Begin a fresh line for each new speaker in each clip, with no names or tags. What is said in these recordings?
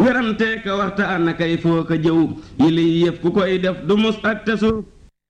werante ka waxtaan kay foo ka jëw yi liy yëf ku koy def du mus ak te suuf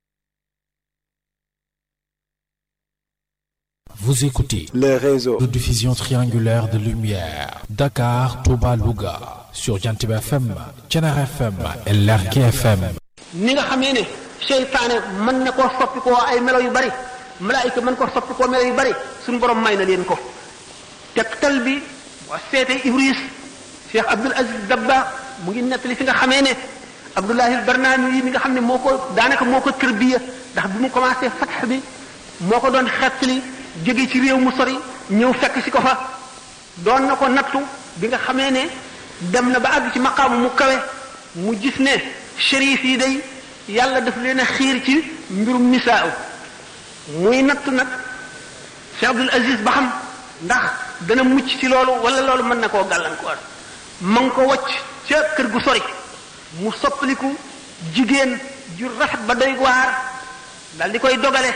Vous écoutez
les réseaux
de diffusion triangulaire de lumière Dakar, Touba, Louga sur Jantib FM, Thiénaba FM et Lergui FM.
ni nga xamee ne seytaane mën na koo soppi koo ay melo yu bari malaayika mën koo soppi koo melo yu bari suñu borom may na leen ko tegtal bi waa seete Ibris Cheikh Abdul Aziz Dabba mu ngi nettali fi nga xamee ne Abdullahi al-Barnaami yi mi nga xam ne moo ko daanaka moo ko tërbiya ndax bi mu commencé fatx bi moo ko doon xettali jóge ci réew mu sori ñëw fekk si ko fa doon na ko nattu bi nga xamee ne dem na ba àgg ci maqaamu mu kawe mu gis ne shérif yi day yàlla daf leen a xiir ci mbirum nisaaw muy nattu nag Cheikh Abdul Aziz ba xam ndax dana mucc ci loolu wala loolu mën na koo gàllankoor ma ngi ko wacc ca kër gu sori mu soppaliku jigéen ju rafet ba doy waar dal di koy dogale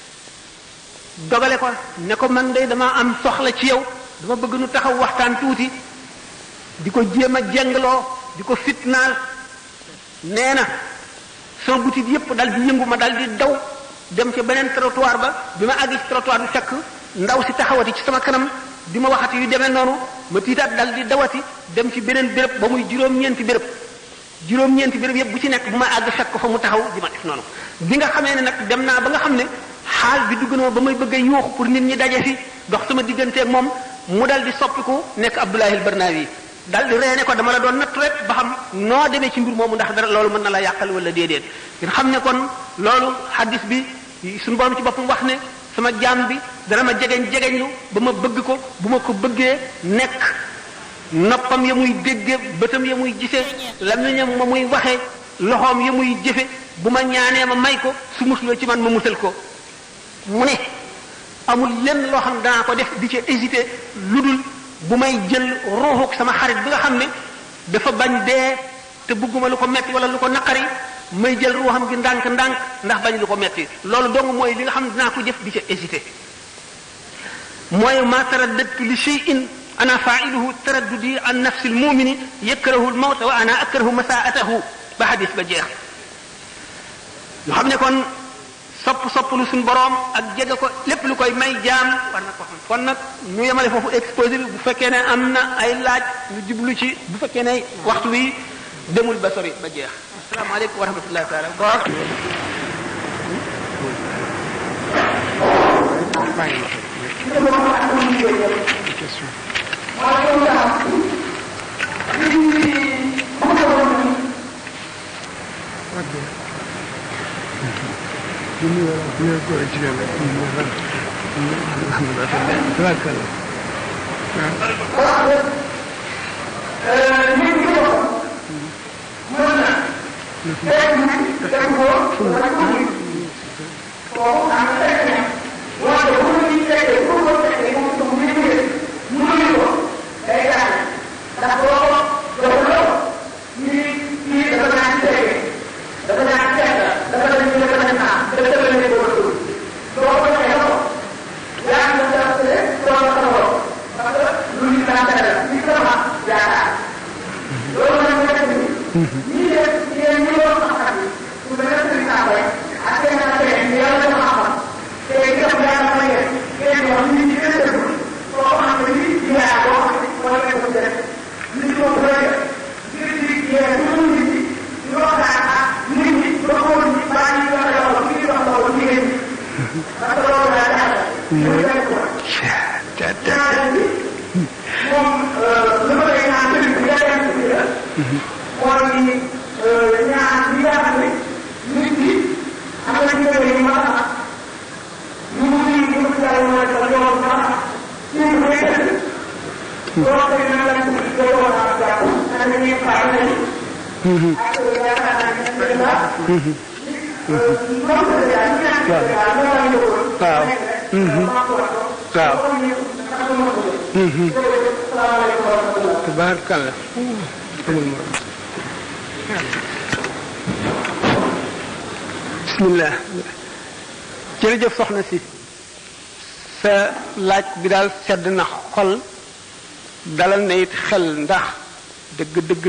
dogale ko ne ko man de dama am soxla ci yow dama bëgg nu taxaw waxtaan tuuti di ko jéem a jengloo di ko fitnaal nee na sama butit yépp dal di yëngu ma dal di daw dem ca beneen trottoir ba bi ma àgg ci trottoir bi fekk ndaw si taxawati ci sama kanam di ma waxati yu demee noonu ma tiitaat dal di dawati dem ci beneen béréb ba muy juróom-ñeenti béréb juróom-ñeenti béréb yépp bu ci nekk bu ma àgg fekk ko fa mu taxaw di ma def noonu bi nga xamee ne nag dem naa ba nga xam ne xaal bi dugg na ba may bëgg a yuuxu pour nit ñi daje fi dox sama digganteeg moom mu dal di soppiku nekk Abdullahi al-Barnawi dal di reene ko dama la doon natt rek ba xam noo demee ci mbir moomu ndax dara loolu mën na la yàqal wala déedéet ngeen xam ne kon loolu hadis bi suñu borom ci boppam wax ne sama jaam bi dana ma jegeñ jegeñlu ba ma bëgg ko bu ma ko bëggee nekk noppam ya muy dégge bëtam ya muy gisee lamiñam ma muy waxe loxoom ya muy jëfe bu ma ñaanee ma may ko su musloo ci man ma musal ko mu ne amul lenn loo xam ne danaa ko def di ci hésité lu dul bu may jël ruuxuk sama xarit bi nga xam ne dafa bañ dee te bëgguma lu ko metti wala lu ko naqari may jël ruuxam gi ndànk ndànk ndax bañ lu ko metti loolu dong mooy li nga xam ne dinaa ko jëf di ca hésité mooy ma taraddadtu li shay'in ana fa'iluhu taraddudi an nafsi almu'mini yakrahu almawta wa ana akrahu masaa'atahu ba hadis ba jeex yoo xam ne kon sopp sopp lu suñ boroom ak jege ko lépp lu koy may jaam war na ko xam kon nag ñu yemale foofu exposé bi bu fekkee ne am na ay laaj ñu jublu ci bu fekkee ne waxtu wi demul ba sori ba jeex asalaamaaleykum wa rahmatullahi taala wa
tabaarkalla
bismillah jërëjëf soxna si sa laaj bi daal sedd na xol dalal na it xel ndax dëgg dëgg